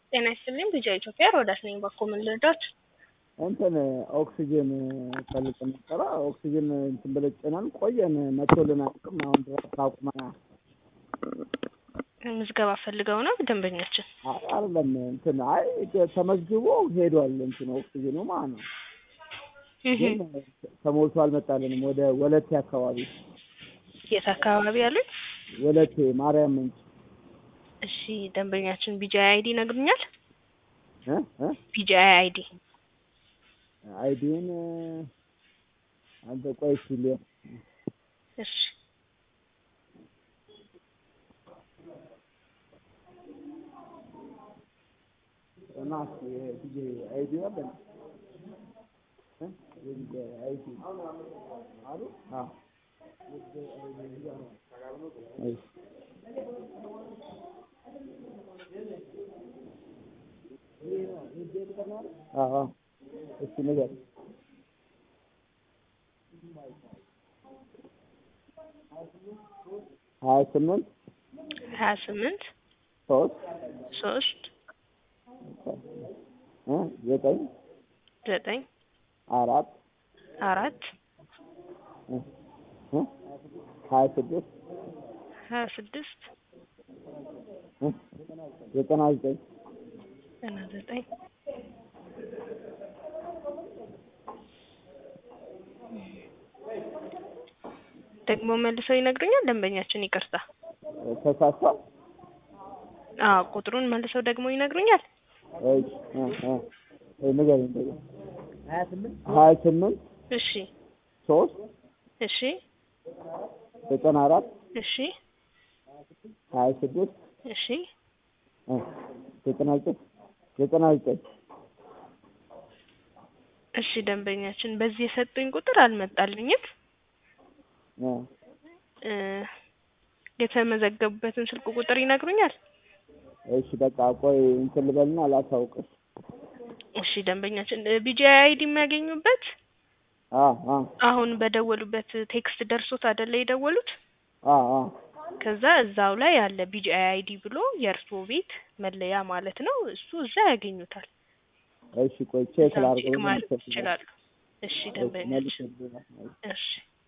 ጤና ይስጥልኝ ቢጃ ኢትዮጵያ ሮዳስ ነኝ። ባኮ ምን ልርዳት? እንትን ኦክሲጅን ፈልግ ነበረ። ኦክሲጅን እንትን ብለን ጭነን ቆየን፣ መቶልን አያውቅም። አሁን ድረስ አቁመናል። ምዝገባ ፈልገው ነው ደንበኛችን? አይ አይደለም እንትን አይ ተመዝግቦ ሄዷል። እንትን ኦክሲጅኑ ማለት ነው። ግን ተሞልቶ አልመጣልንም። ወደ ወለቴ አካባቢ የት አካባቢ ያሉኝ? ወለቴ ማርያም ምንጭ እሺ ደንበኛችን ቢጃ አይዲ ይነግሩኛል? እ እ ቢጃ አይዲ አይዲን አንተ ቆይ ሲል እሺ እና ዲጄ አይዲ አለ እ የዲጄ አይዲ አሉ አ እሺ አዎ እሺ ነገር ሀያ ስምንት ሀያ ስምንት ሶስት ሶስት እ ዘጠኝ ዘጠኝ አራት አራት እ እ ሀያ ስድስት ሀያ ስድስት እ ዘጠና ዘጠኝ ዘጠና ዘጠኝ ደግሞ መልሰው ይነግሩኛል ደንበኛችን ይቅርታ ተሳስቷል። አዎ ቁጥሩን መልሰው ደግሞ ይነግሩኛል እሺ እ እ ንገረኝ እንደገና ሀያ ስምንት ሀያ ስምንት እሺ ሶስት እሺ ዘጠና አራት እሺ ሀያ ስድስት እሺ እ ዘጠና ዘጠኝ ዘጠና ዘጠኝ እሺ ደንበኛችን በዚህ የሰጡኝ ቁጥር አልመጣልኝም እ እ የተመዘገቡበትን ስልክ ቁጥር ይነግሩኛል እሺ በቃ ቆይ እንትን ልበልና ላሳውቅሽ። እሺ ደንበኛችን ቢጂ አይዲ የሚያገኙበት አ አ አሁን በደወሉበት ቴክስት ደርሶት አይደለ የደወሉት አ አ ከዛ እዛው ላይ ያለ ቢጂ አይዲ ብሎ የእርስዎ ቤት መለያ ማለት ነው እሱ እዛ ያገኙታል እሺ ቆይ ቼክ እዛው ቼክ ላድርገው። ማድረግ ይችላሉ እሺ ደንበኛችን መልስ እሺ